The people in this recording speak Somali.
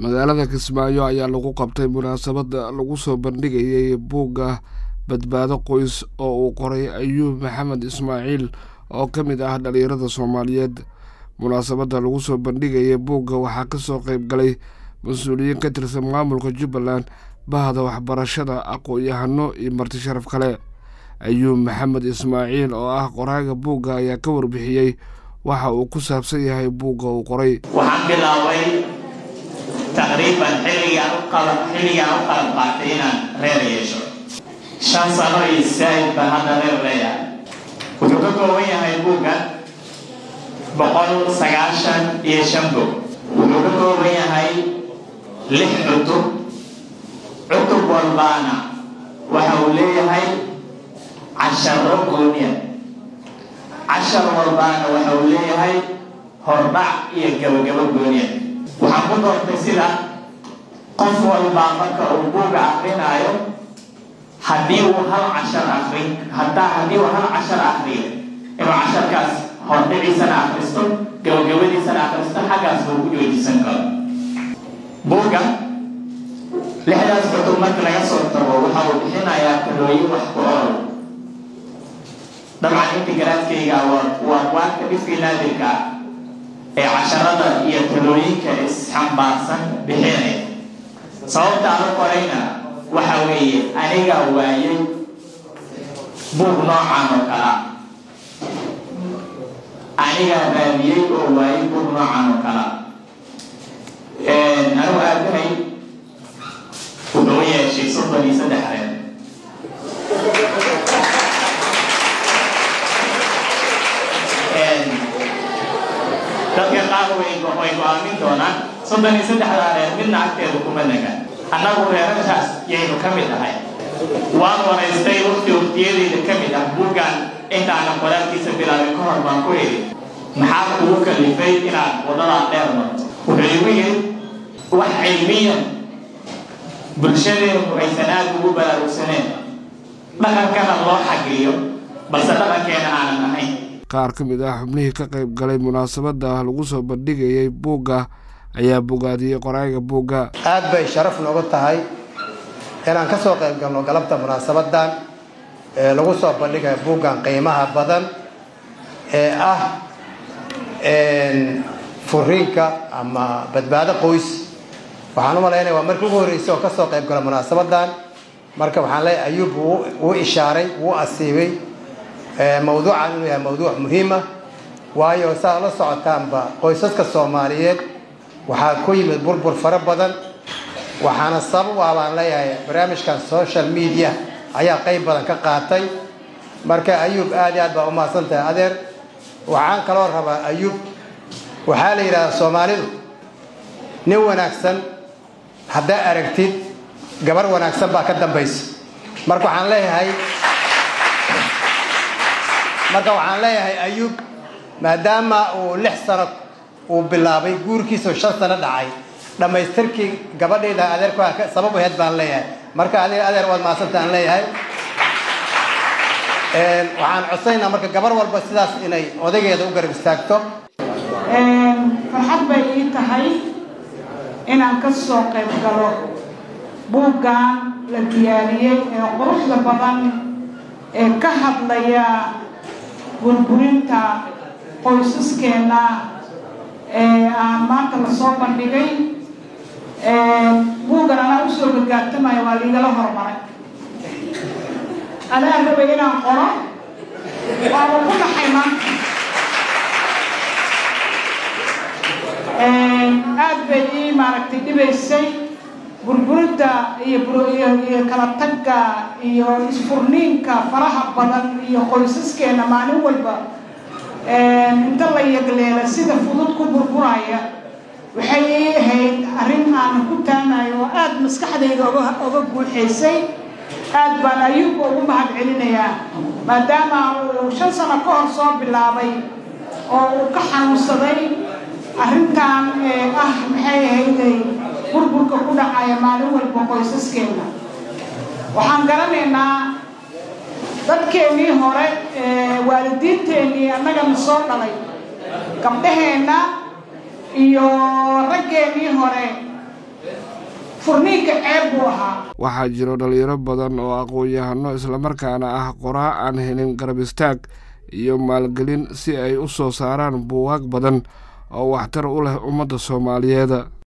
magaalada kismaayo ayaa lagu qabtay munaasabada lagu soo bandhigayay buugga badbaado qoys oo uu qoray ayuub maxamed ismaaciil oo ka mid ah dhalinyarada soomaaliyeed munaasabada lagu soo bandhigayay buugga waxaa kasoo qeyb galay mas-uuliyiin ka tirsan maamulka jubbaland bahda waxbarashada aqoon-yahano iyo marti sharaf kale ayuub maxamed ismaaciil oo ah qoraaga buugga ayaa ka warbixiyey waxa uu ku saabsan yahay buugga uu qoray waxaan bilaabay taqriiban xilligaan u qalab qaatay inaan reer yeesho shan sano iyo saa'id baan hadda reer leeyahay wuxuu ka kooban yahay buugga boqol sagaashan iyo shan bog wuxuu ka kooban yahay lix cutub cutub walbaana waxa uu leeyahay casharo gooniya cashar walbaana waxa uu leeyahay hordhac iyo gabagabo gooniya waxaan ku doortay sida qof walbaa marka uu buuga akrinaayo haddii uu hal cashar akri hadaa haddii uu hal cashar akriyo inuu casharkaas hordhiciisana akristo gabagabadiisana akristo xaggaas buu ku joojisan karo buugga lixdaas cutub marka laga soo tago waxa uu bixinayaa talooyin wax ku ool dabcan inta garaadkayga waa waarka dhifkii naadirka ah ee casharada iyo talooyinka isxambaarsan bixinaya sababta aan u qorayna waxa weeye aniga waayay buug noocan oo kala aniga raadiyey oo waayay buug noocan oo kala anigu aabahay wuxuu yeeshay soddon iyo saddex reer dadka qaar way go-aamin doonaan soddon iyo saddexdaa reer midna agteedu kuma naga annagu reerarkaas yaynu ka mid ahay waan waraystay waqti waqtiyadayda ka mid ah buuggan intaanan qoraalkiisa bilaabin ka hor baan ku idhi maxaa kugu kalifay inaad wadadaa dheer marto wuxuu igu yidhi wax cilmiyan bulshadeenu aysan aad ugu baraarugsaneen dhaqankana loo xagriyo balse dhaqankeena aanan ahayn qaar ka mid ah xubnihii ka qayb galay munaasabada lagu soo bandhigayay buugga ayaa bogaadiyey qoraaga buugga aad bay sharaf noogu tahay inaan ka soo qayb galno galabta munaasabadan ee lagu soo bandhigaya buuggan qiimaha badan ee ah furiinka ama badbaado qoys waxaan u malaynaya waa markii ugu horreysay oo ka soo qayb gala munaasabadan marka waxaan leeyahay ayuub wuu ishaaray wuu asiibay mawduucan inuu yahay mawduuc muhiima waayo saa la socotaanba qoysaska soomaaliyeed waxaa ku yimid burbur fara badan waxaana sabab ah baan leeyahay barnaamijkan social media ayaa qayb badan ka qaatay marka ayuub aad iyo aad baa umahadsan tahay adeer waxaan kaloo rabaa ayuub waxaa la yidhahdaa soomaalidu nin wanaagsan haddaa aragtid gabar wanaagsan baa ka dambaysa marka waxaan leeyahay marka waxaan leeyahay ayuub maadaama uu lix sano uu bilaabay guurkiisao shan sano dhacay dhammaystirkii gabadhayda adeerku sabab aheyd baan leeyahay marka adeer adeer waad mahadsanta aan leeyahay waxaan codsaynaa marka gabar walba sidaas inay odaygeeda u garab istaagto farxad bay ii tahay inaan ka soo qayb galo buuggan la diyaariyey ee quruxda badan ee ka hadlaya burburinta qoysaskeena ee aan maanta lasoo bandhigay buuggan anaa usoo gargaartamaya waa liigala hormaray anaa rabay inaan qoro waaba ku dhaxay maanta aad bay ii maaragtay dhibaysay burburinta iyo iyo kala tagga iyo isfurniinka faraha badan iyo qoysaskeena maalin walba inta la yagleela sida fudud ku burburaya waxay ii ahayd arrin aan ku taanayo oo aada maskaxdayda oga oga guuxaysay aad baan ayuubka ugu mahad celinayaa maadaama uu shan sano ka hor soo bilaabay oo uu ka xanuunsaday arrintan ee ah maxay ahayday burburka ku dhacaya maalin walba qoysaskeena waxaan garanaynaa dadkeennii hore waalidiinteennii annagana soo dhalay gabdhaheenna iyo raggeennii hore furniinka ceeb buu ahaa waxaa jiro dhalinyaro badan oo aqoon-yahano islamarkaana ah qoraa aan helin garab istaag iyo maalgelin si ay u soo saaraan buugaag badan oo waxtar u leh ummadda soomaaliyeed